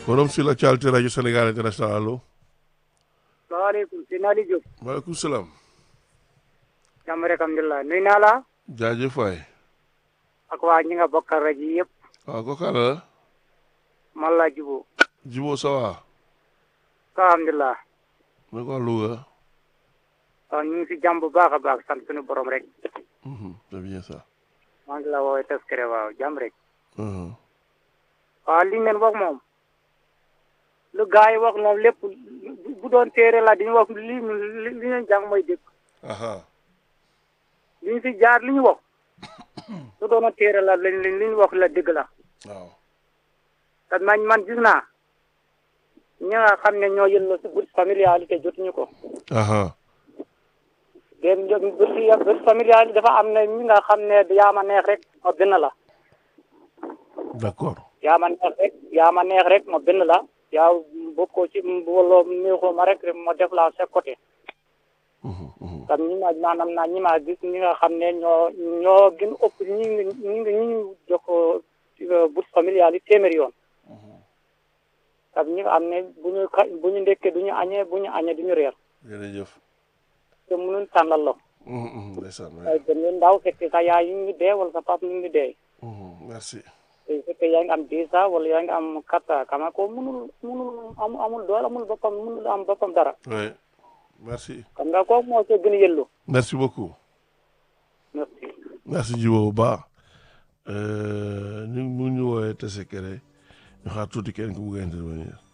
forum sur l'actualité rajo Sénégal international allo. salaamaaleykum si Nali Diop. maaleykum salaam. jàmm rek alhamdulilah nuyu naa la. jaajëf waay. ak waa ñi nga bokkal rajo yi yëpp. waaw kooku àll la. man la Jibo. Jibo ça va. alhamdulilah. mu ko Louga. waaw ñu ngi si jàmm bu baax a baax sant suñu borom rek. c'est bien ça. maa ngi la woowee Teskere waaw jàmm rek. Mhm. waaw li ngeen wax moom. lu gars yi wax moom lépp bu doon téere la dañu wax li li li ñu jàng mooy dëgg. aha li ñu si jaar li ñu wax. su doon téere la lañ li ñu wax la dëgg la. waaw. te man man gis naa. ñi nga xam ne ñoo yëlloo si bourse familialité jotuñu ko. aha dem bourse bourse familiale dafa am ne ñi nga xam ne yaa ma neex rek ma bind la. d'accord. yaa ma neex rek yaa ma neex rek ma bind la. yaa bokkoo ci wala neexoo ma rek ma def la sa côté. Mhm, mhm. tam ñi ma maanaam naa ñi ma gis ñi nga xam ne ñoo ñoo gën ëpp ñi ngi ñi ngi ñi ngi jox ko bourse familiale yi téeméeri yoon. tam ñi nga xam ne bu ñu xa bu ñu ndekkee du ñu añee bu ñu añee du ñu reer. jërëjëf. te mënuñ tànnal la. Mhm, mhm, ndeysaan waay. ay gën leen ndaw fekk sa yaay ñu ngi dee wala sa papa ñu ngi dee. Mhm, merci. te fekkee yaa ngi am dix ans wala yaa ngi am quatre ans kama ko mënul mënul amul amul doole amul boppam mënul am boppam dara. oui merci. xam nga kooku moo see gën a yëllu. merci beaucoup. merci. merci Jibo bu baax. ñu mu ñu woowee Tessékéré ñu xaar tuuti kenn ku bugg a intervenir.